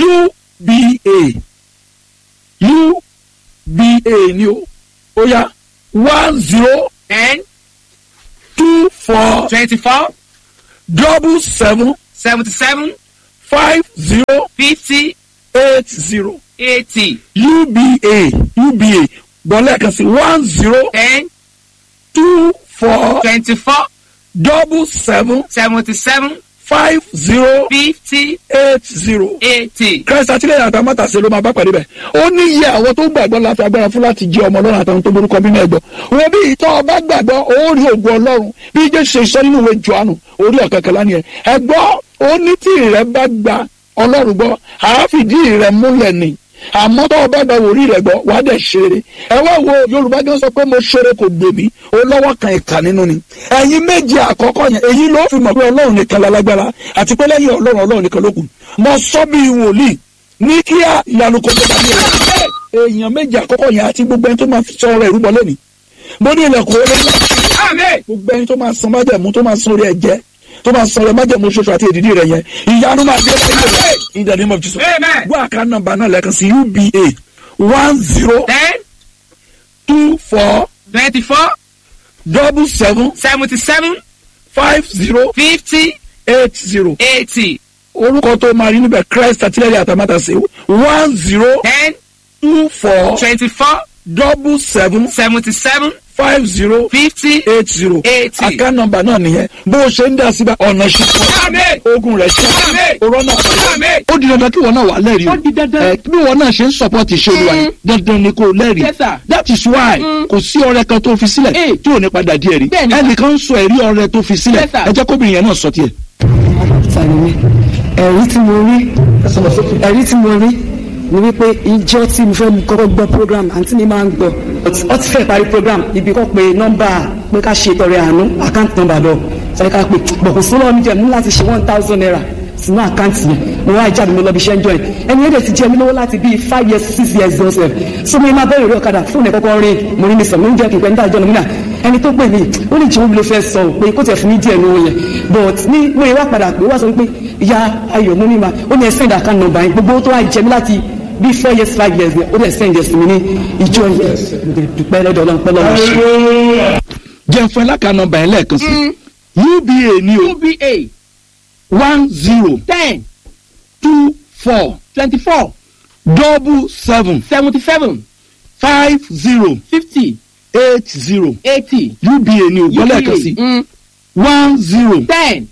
uba uba ni o ó yá one zero ten two four twenty-four double seven seventy-seven five zero fifty eight zero eighty uba uba gbọ́lẹ̀ kan sí one zero ten two four twenty-four double seven seventy-seven five zero fifty eight zero. eighty. christ àtìlẹyìn àtàwọn àtàṣe ló máa bá pàdé bẹ ó ní iye àwọn tó gbàgbọ́ láti agbára fún láti jẹ ọmọ ọlọ́run àtàwọn tó borúkọ bí náà gbọ́ wọn bí ìtọ́ ọba gbàgbọ́ ó rí ògùn ọlọ́run bí jésù ṣe sọ nínú ìwé johannu orí ọ̀kẹ́kẹ́lá ni ẹ ẹ gbọ́ ó ní tí ìrẹ́ bá gba ọlọ́run gbọ́ àáfìdí ìrẹ́ múlẹ̀ ni àmọ́ tó o bá gba wòrí rẹ̀ gbọ́ wàá dẹ̀ ṣeré ẹ wá wo yorùbá gan sọ pé mo ṣeré kò gbè mí ó lọ́wọ́ kan ìkà nínú ni ẹ̀yin méje àkọ́kọ́ yẹn èyí ló fi mọ̀ pé ọlọ́run nìkan lálágbára àti pé lẹ́yìn ọlọ́run ọlọ́run nìkan ló kù mo sọ bí wòlíì ní kíá ìyanu kò tó bá mi rẹ̀ èèyàn méje àkọ́kọ́ yẹn àti gbogbo ẹni tó máa sọ ọ̀rọ̀ ìrúbọ lẹ́nìí mo ní ilẹ̀kùn orí ńlá gbogbo ẹni tó máa san májẹ̀mú tó máa san orí ẹ̀jẹ̀ tó máa san orí májẹ̀mú ṣoṣo àti èdìdí rẹ̀ yẹn ìyanu máa dé báyìí rẹ̀ in the name of jesus wọ́n àká nọ́mbà náà lẹ́ẹ̀kan sí uba one zero ten two four twenty-four double seven seventy-seven five zero fifty eight zero eighty orúkọ tó máa rí níbẹ̀ christ àtìlẹ́yìn àtàmátàsé one zero ten two four twenty-four double seven seventy-seven five zero fifty eight zero eighty. àká nọ́mbà náà nìyẹn bó o ṣe ń dá síbẹ̀ ọ̀nà Àmín. ṣùpọ̀ ogun rẹ̀ ṣe Àmín. òrọ̀ náà Àmín. ó di dandan kí wọn náà wà lẹ́rìí Ó di dandan. ẹ bí wọn náà ṣe ń sọpọ́tì ṣe olúwa yìí dandan ni kò lẹ́rìí Yes, sir. that is why kò sí ọrẹ kan tó fi sílẹ̀ Eh. tí ò ní padà díẹ̀ rí Bẹ́ẹ̀ni. ẹnìkan ń sọ ẹ̀rí ọrẹ tó fi sílẹ̀ Yes, sir. ẹ jẹ́ kóbìnrin yẹn náà sọ tiẹ̀. tàbí mi ẹ̀rí tí mo rí ẹ̀rí tí mo rí ni wípé ìjọ tí mo fẹ́ kọ́kọ́ gbọ́ program àǹtí mi máa ń gbọ́ ọ ti fẹ́ parí program ibi kọ́ pé nọ́mbà pé ká ṣe tọrẹ àánú account number lọ sọ ká pé bọ̀kù sọ́wọ́ mi jẹ́ mú láti ṣe one thousand naira sínú àkáǹtì yẹn mo wá ìjáde mi lọ bí iṣẹ́ ń jọ yẹn ẹni yẹn dẹ̀ ti jẹ́ mi lówó láti bíi five years six years gan sef so mo máa bẹ̀rẹ̀ orí ọ̀kadà fóònù ẹ̀ kọ́kọ́ rí mo ní mi sọ mo ń jẹ́ kí n pẹ́ níta ìjọ lómìnà ẹni tó pè mí ó lè jẹ́ omi ló fẹ́ sọ ò pé kó tẹ̀ fún mi díẹ̀ lówó yẹn but ní mo yẹ wá padà pé wá sọ pé ìyá ayọ̀ mo ní ma ó ní ẹ send account number yẹn gbogbo tó wá jẹ mi láti bíi four years five years yẹn ó dẹ̀ send yẹn sí mi ní ìjọ yẹn mo dẹ̀ dúpẹ́ lọ́dọ̀ ọlọ́run pẹ́ lọ́wọ́ ṣe. jẹ́ fún ẹ láka nọmba yẹn lẹ́ẹ̀kan sí uba ni o uba one zero ten two four twenty-four double seven seventy-seven five zero fifty eight zero eighty uba ni o gbọ́ lẹ́ẹ̀kan sí mm, one zero ten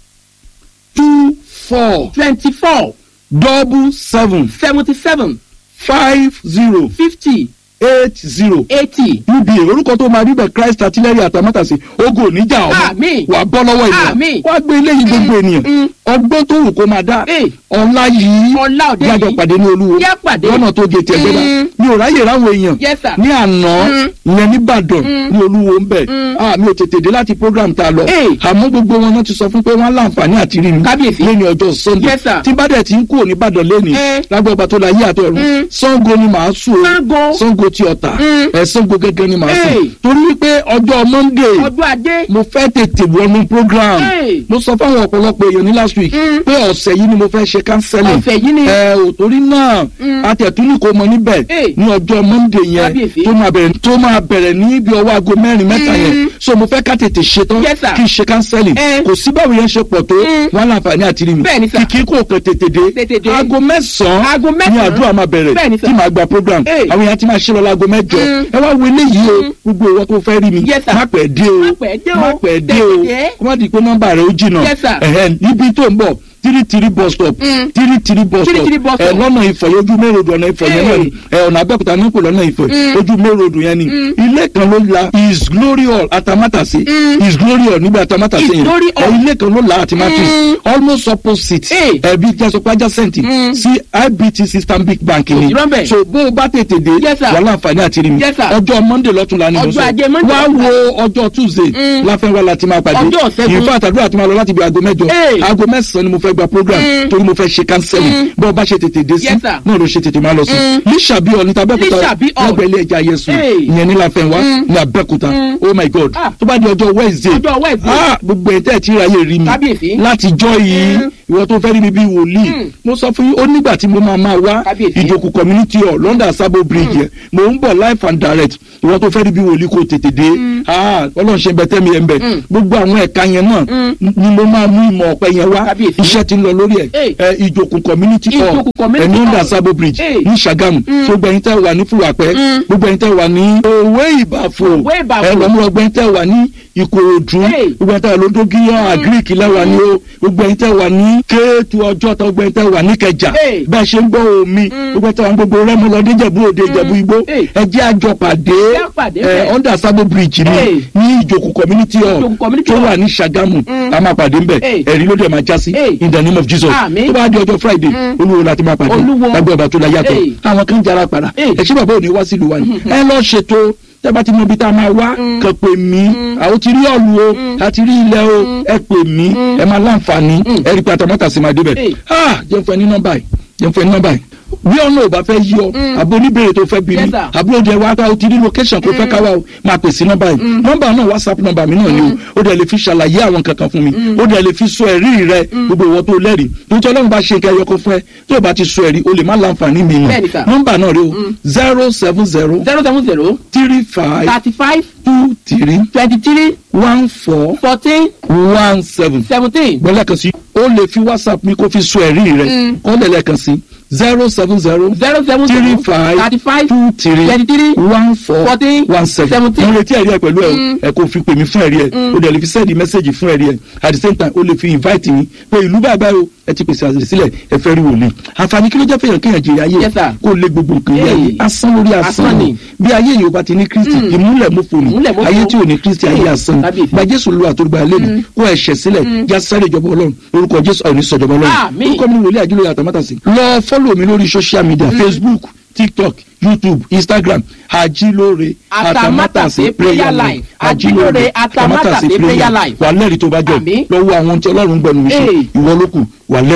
two four twenty-four double seven seventy-seven five zero fifty eight zero eighty uba orúkọ tó máa rí bẹ christ artillery àtàmátàsí ogun oníjà ọmọ Àmín. wà bọ́ lọ́wọ́ ènìyàn Àmín. wá gbé eléyìí gbogbo ènìyàn mm. ọgbọ́n tó wù kó máa dá Eh. ọ̀la yìí ọlá òde jájọ yìí pàdé ní olúwo Yá pàdé. lọ́nà tó gé tiẹ̀ gbé bá Mm. mi ò ráyè ráwọn èèyàn Yes, sir. ní àná Mm. ìyẹn nìbàdàn Mm. ní olúwo ń bẹ̀ Mm. ah mi ò tètè dé láti program tá a lọ Eh. àmọ́ gbogbo wọn náà ti sọ fún pé wọ́n á láǹfààní àti rí mi Kábíyèsí. lẹ́ni ọjọ́ sunday Yes, sir. tí bá dẹ̀ ti ń kúrò nìbàdàn lẹ́ni Eh. lágbàgbà tó la yé àtọ̀run Mm. sango ni màá sùn o Ṣàngó. sango ti ọ̀tà Mm. ẹ̀ sango gẹ́gẹ́ ni màá sùn Eh. torí wípé ọjọ́ monday ọjọ́ adé mo fẹ́ tètè wọnú program Hey. mo sọ fáwọn ọ̀pọ̀lọpọ̀ èèyàn ní last week Mm. pé ọ̀sẹ̀ yìí ni mo fẹ́ ṣe counseling ọ̀fẹ́ yìí ni ẹ ò torí náà Mm. atẹ̀tún ní kò mọ níbẹ̀ Hey. ní ọjọ́ monday yẹn Kábíyèsí. tó máa bẹ̀rẹ̀ tó máa bẹ̀rẹ̀ ní ibi ọwọ́ aago mẹ́rin mẹ́ta Mm. yẹn so mo fẹ́ ká tètè ṣetán Yes, sir. kí n ṣe counseling Eh. kò sí báwo yẹn ṣe pọ̀ tó Mm. wọn láǹfààní àti rí mi Bẹ́ẹ̀ni, sir. kìkì kò kàn tètè dé Tètè dé. aago mẹ́sàn-án Aago ní mẹ́sàn-án. àdúrà máa bẹ̀rẹ̀ Bẹ́ẹ̀ni, sir. tí màá gba program Hey. àwọn èèyàn ti máa ṣe lọ láago mẹ́jọ Mm. ẹ wá wo eléyìí o gbogbo ìwọ tó fẹ́ rí mi Yes, sir. má pẹ́ dé o Má pẹ́ dé o. má pẹ́ dé o Tètè dé. kó má di pé nọ́mbà rẹ̀ ó jìnnà Yes, sir. ẹ̀hẹ́n níbi tó ń bọ̀ tiri tiri bus stop Mm. tiri tiri bus Tiri stop tiri bus ẹ stop. lọ́nà ìfọ̀ yẹn ojú mẹ́rọ̀dù ọ̀nà ìfọ̀ yẹn náà ni ẹ ọ̀nà abẹ́òkúta ní kò lọ́nà ìfọ̀ Mm. ojú mẹ́rọ̀dù yẹn ni ilé kan ló la his glory hall atamátàsí Mm. his glory hall níbi atamátàsí His yẹn glory ẹ hall. ilé kan ló la àti matrix Mm. almost opposite Hey. ẹbí jẹ́sọpá adjacent Mm. sí ibtc stanbic bank ni sí lọ́nbẹ̀. so bó o bá tètè dé Yes, sir. wà láǹfààní àti rí mi Yes, sir. ọjọ́ monday lọ́tún la ni mo Ọjọ́ sọ ajé Monday wá lọ́tún la. wo ọjọ́ tuesday Mm. láfẹ́wá láti máa pàdé Ọjọ́ Ṣẹ́gun. ìfẹ́ àtàdúrà tí máa lọ láti bí aago mẹ́jọ Hey. aago mẹ́sàn-án ni mo fẹ́ gba program Mm. torí mo fẹ́ ṣe counseling Mm. bó o bá ṣe tètè dé sí Yes, sir. náà ló ṣe tètè máa lọ sí Mm. lísàbí ọ̀ ní tabẹ́kúta Lísàbí Hall. lọ́gbẹ̀ẹ́ ilé ẹja yẹsùn Hey. ìyẹn ní láfẹ́wá Mm. ní abẹ́kúta Mm. oh my god Ah. tó bá di ọjọ́ wednesday Ọjọ́ Wednesday. ah gbogbo ẹ̀ tẹ́ ẹ̀ tí ráyè rí mi Kábíyèsí. láti jọ́ yìí Mm. ìwọ tó fẹ́ rí mi bí wòlíì Mm. mo sọ fún yín ó nígbà tí mo máa máa wá Kábíyèsí. ìjòkù community hall london sabo bridge yẹn mo ń bọ̀ live and direct ìwọ tó fẹ́ rí bí wòlíì kò tètè dé ah ọlọ́run ṣe bẹ tẹ́mi yẹn bẹ Mm. gbogbo àwọn ẹ̀ka yẹn náà Mm. ni mo máa mú ìmọ̀ ọ̀pẹ yẹn wá Kábíyèsí. iṣẹ́ ti ń lọ lórí ẹ̀ Hey. ẹ ìjòkù community hall Ìjòkù community ẹ̀ ní london hall. sabo bridge Hey. ní sàgámù Mm. gbogbo ẹ̀yin tẹ́ wà ní fúwàpẹ́ Mm. gbogbo ẹ̀yin tẹ́ wà ní òwe ìbàfò Òwe Ìbàfò. ẹ lọ́mú ọgbẹ́ tẹ́ wà ní ìkòròdú Hey. gbogbo ẹ̀yin tẹ́ wà lódógíyàn àgíríkì lẹ́wà ní o gbogbo ẹ̀yin tẹ́ wà ní kéètù ọjọ́ tó gbogbo ẹ̀yin tẹ́ wà ní kẹjà Hey. bẹ́ẹ̀ ṣe ń gbọ́ omi gbogbo ẹ̀yin tẹ́ wà ní gbogbo rẹ́mọ lọ́dún ìjẹ̀bú òde ìjẹ̀bú igbó Hey. ẹ jẹ́ àjọ pàdé Jẹ́ pàdé ẹ bẹ́ẹ̀. under sabo bridge ni Hey. ní ìjòkù community hall Ìjòkù community tó hall. wà ní sàgámù Mm. a máa pàdé ńbẹ̀ Hey. ẹ̀rí ló dẹ̀ máa já sí Hey. in the name of jesus Àmín. tó bá di ọjọ́ friday Mm. olúwo láti máa pàdé Olúwo. lágbó ọba tó la yàtọ̀ Hey. àwọn kan jara padà Hey. ẹ ṣé bàbá òní wá sílùú wa ni ẹ lọ ṣètò tẹ́bá ti mọ ibi tá a máa wá kàn pè mí àwọn ti rí ọ̀lù o a ti rí ilẹ̀ o ẹ pè mí ẹ máa láǹfààní ẹ rí i pé àtàmọ́tà sì máa débẹ̀ Hey. ah jẹ́ fún ẹ ní nọ́mbà yìí jẹ́ fún ẹ ní nọ́mbà yìí bí ọ̀nà ò bá fẹ́ yí ọ àbò oníbèrè tó fẹ́ bí mi Yes, sir. àbúrò jẹ wá ká o ti rí location kó fẹ́ ká wá o máa pè sí nọ́mbà yìí nọ́mbà náà whatsapp nọ́mbà mi náà ni o ó dẹ̀ lè fi ṣàlàyé àwọn kankan fún mi ó dẹ̀ lè fi sọ ẹ̀rí rẹ gbogbo ìwọ tó lẹ́rìí nítorí ọlọ́run bá ṣe nǹkan ẹyọkọ fún ẹ tó o bá ti sọ ẹ̀rí o lè má láǹfààní mi Bẹ́ẹ̀ni, mọ̀ sir. nọ́mbà náà rẹ o zero seven zero zero seven zero three five thirty-five two three twenty-three one four fourteen one seven seventeen gbọ́lẹ́kan sí o lè fi whatsapp mi kó fi sọ ẹ̀rí rẹ kọ́ lẹ́lẹ́kan sí zero seven zero zero seven three zero five thirty-five two three twenty-three one four fourteen one seven seventeen. mo retí ẹ̀rí ẹ̀ pẹ̀lú ẹ̀ o ẹ̀ kò fi pè mí fún ẹ̀rí ẹ̀ o dẹ̀ lè fi sẹ́ẹ̀dì mẹ́sẹ̀gì fún ẹ̀rí ẹ̀ at the same time o lè fi invite mi pé ìlú bàbá o ẹ ti pèsè àṣírí sílẹ̀ ẹ fẹ́ rí wòlíì àǹfààní kí ló jẹ́ fẹ́yàn kéèyàn jèrè ayé Yes, sir. kó lé gbogbo nǹkan yẹ ayé Hey. asán lórí asán Asán ni ni. bí ayé yìí o bá ti ní kristi ìmúlẹ̀ mọ́fò ni Ìmúlẹ̀ mọ́fò. ayé tí ò ní kristi ayé Hey. asán ni Kábíyèsí. gba jésù lu àtòrúgba lẹ́nu kó ẹ̀ṣẹ̀ sílẹ̀ já sáré ìjọba ọlọ́run orúkọ jésù ọ̀run sọ̀jọba ọlọ́run Àmín. orúkọ mi ni wòlíì àjùlọ yàtọ̀ mọ́tàsí lọ fọ́lọ̀ mi lórí social media facebook tiktok youtube instagram ajilore Atamátàsé prayer life. Ajilore Atamátàsé prayer life. wà lẹ́rìí tó bá jọ Àmín. lọ́wọ́ àwọn tí ọlọ́run gbẹ̀nu mi sọ Hey. ìwọ ló kù wà lẹ́rìí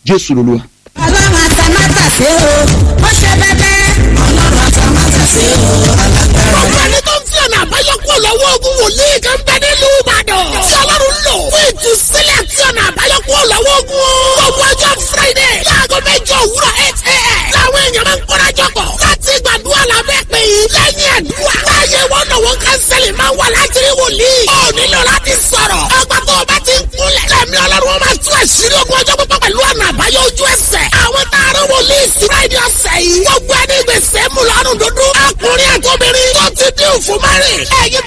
jésù lolúwa. ọlọ́run àtàmátàsé o ó ṣe bẹ́bẹ́. ọlọ́run àtàmátàsé o alágbára. gbogbo ẹni tó ń fi ọ̀nà àbáyọ kúrò lọ́wọ́ ogun wòlíì kan bẹ nílùú ìbàdàn. tí ọlọ́run lò fún ìtúsílẹ̀ tí ọ̀nà àbáyọ kúrò lọ́wọ́ ogun o. gbogbo ọjọ́ friday láago mẹ́jọ òwúrọ̀ eight a.m. làwọn èèyàn máa ń kórajọ pọ̀ láti gbàdúrà lábẹ́ pé lẹ́yìn àdúrà. láàyè wọn náà wọn kánsẹ́lì máa wà láti rí wòlíì. ó nílò láti sọ̀rọ̀. ọgbà tó o bá ti ń kúnlẹ̀. lẹ́mí ọlọ́run wọn máa tú àṣírí ogun ọjọ́ pípọ̀ pẹ̀lú ọ̀nà àbáyọ ojú ẹsẹ̀. àwọn taaró wòlíì sí friday ọ̀sẹ̀ yìí. gbogbo ẹni gbèsè mú lọ́rùn dúdú. ọkùnrin àtòbìnrin tó ti dín òfin márìn. ẹ̀yin